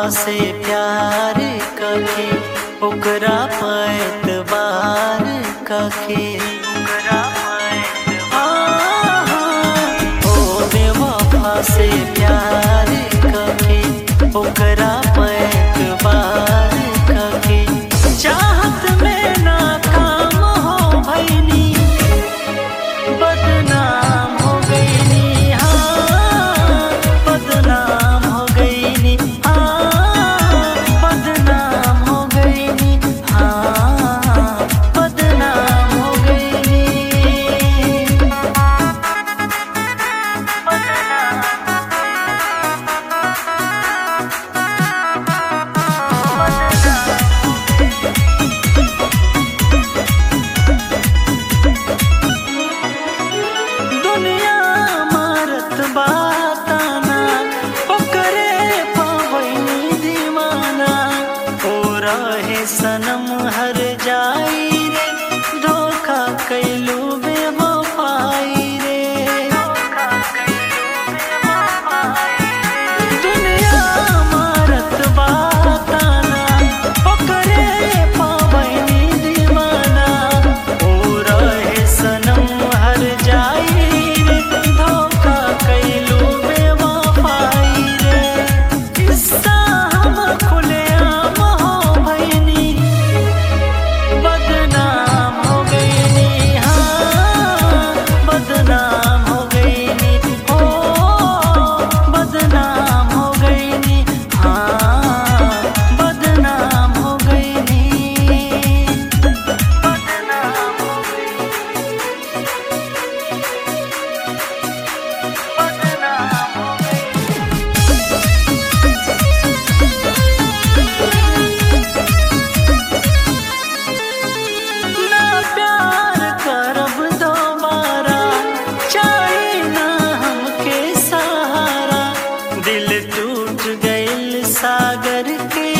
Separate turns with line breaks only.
से प्यार कके ओकरा पैतबार कके ओकरा पैतबार ओ बेवफा से प्यार कके ओकरा पैतबार कके चाहत में नाकाम हो भैनी बदनाम हो गईनी हाँ बदनाम हो गईनी हाँ बदनाम हो गईनी हाँ बदनाम हो गईनी दुनिया मारत बाताना ओकरे पावनी दीवाना ओ रहे सनम हर जाई रे धोखा कैलू बेवफाई रे दुनिया मारत बाताना ओकरे पावनी दीवाना ओ रहे सनम हर जाई रे धोखा कैलू बेवफाई रे किस्सा हम खुलेआम हो भैनी बदनाम हो गईनी हाँ बदनाम हो गईनी हो बदनाम हो गईनी हाँ बदनाम हो गईनी बदनाम हो बदनाम हो गईनी ना प्यार करब दोबारा चाहे ना हमके सहारा दिल टूट गइल सागर के